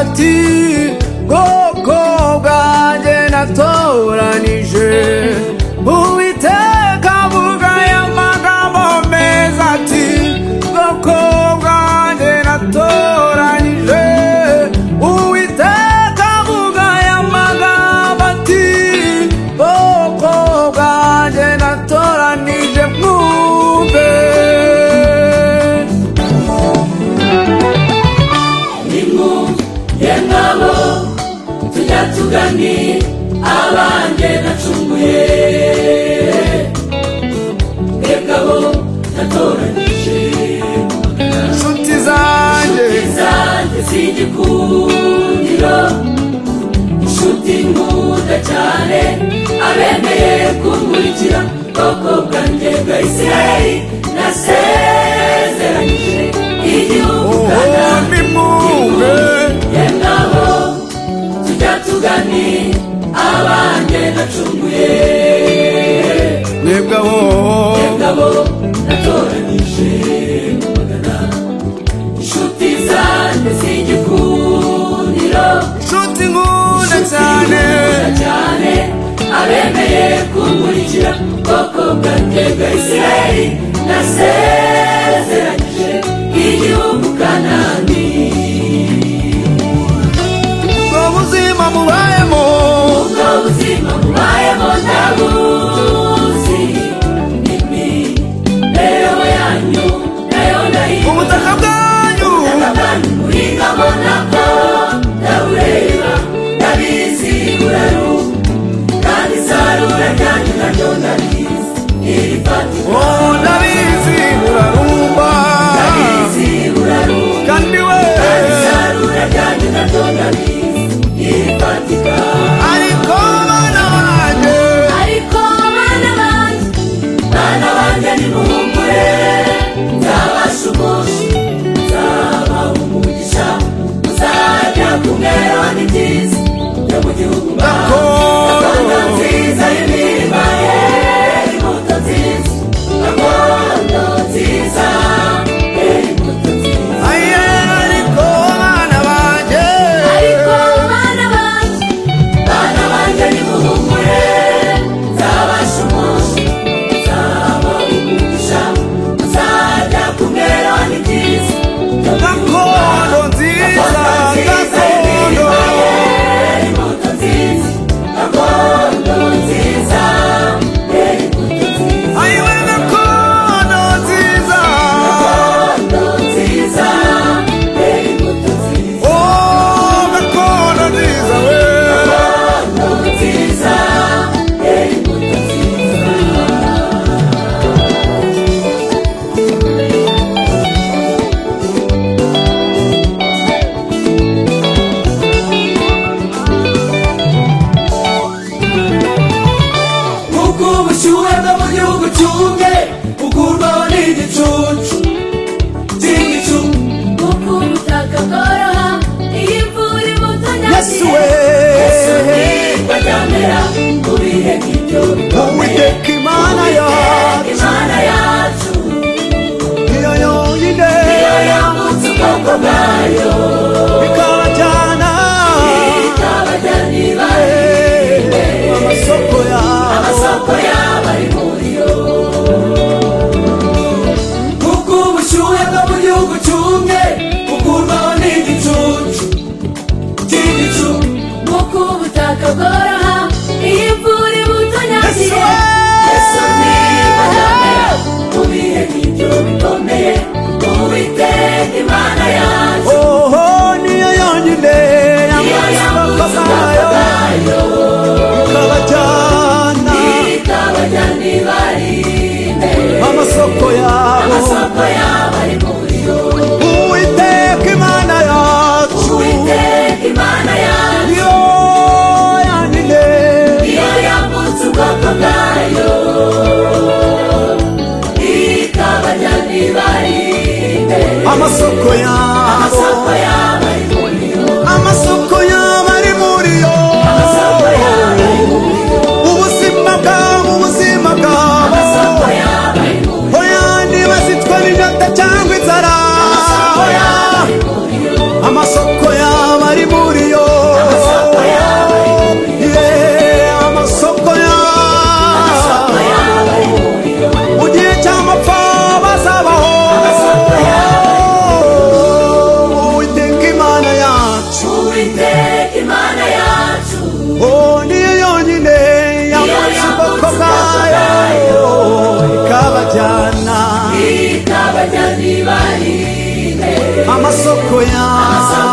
ati bwoko bwanjye natoranije uwiteka avuga aya magambo meza ati bwoko bwanjye natoranije uwiteka avuga aya magambo ati bwoko bwanjye natoranije mwumve nimwumvye ngabo tujya tugani abanjye nacunguye mwebwabo natoranije inshuti zanjye zanjye z'igikundiro inshuti nkunda cyane abemeye kunkurikira bwoko bwanjye bwa isirayeli nasezeranyije igihugu oho kanani nimwumve yemwabo tujya tugani abanjye nacunguye mwebwe aho ngabo natoranije mu magana inshuti zanjye z'igikundiro inshuti nkunda cyane nziza cyane abemeye kunkurikira bwoko bwanjye bwa isirayeli nasezeranyije igihugu kanani ubwo buzima mubayemo ubwo buzima bubayemo ndabuzi imibereho yanyu nayo ndayibuka ubutaka bwanyu abantu muhingamo nabwo ndabureba ndabizi buraru kandi isarura ryanyu naryo ndabizi iri fatika oh ndabizi urarumba ndabizi buraru kandi we kandi isarura ryanyu naryo ndabizi iri fatika ariko bana banjye ariko bana banjye bana banjye nimuhumure nzabasha umunsi nzabaha umugisha muzajya ku mwero n'ibyiza byo mu gihugu mbaha gakondo nziza y'imirima ye imbuto nziza gakondo nziza ye imbuto nziza aye ariko bana banjye ariko bana banjye bana banjye nimuhumure nzabasha umunsi nzaba umugisha muzajya kumera ni byiza gakondo nziza gakondo imbuto nziza gakondo nziza imbuto nziza ayiwe gakondo nziza gakondo nziza imbuto nziza oh gakondo nziza we gakondo nziza imbuto nziza nk'uko ubushyuhe bwo mu gihugu cyumye bukurwaho n'igicucu cy'igicu nk'uko ubutaka bworoha iyo imvura ibutanyagira yesu we yesu nibwo ryamera mu bihe nk'ibyo bikomeye uwiteka imana yacu imana yacu niyo yonyine niyo yambutse ubwoko bwayo ikabajyana ikabajyana ibare mu masoko yabo amasoko yaba ari muriyo kuko ubushyuhe bwo mu gihugu cyumye bukurwaho n'igicucu cy'igicu kuko ubutaka bworoha iyo imvura yesu ibutanyagiye yesu ni we bajyamera mu bihe nk'ibyo bikomeye uwiteka imana yacu oho Tuiteke imana yacu Oh, niyo yonyine yamusibokokayo ikabajyana itabajyana ibarinde amasoko yawe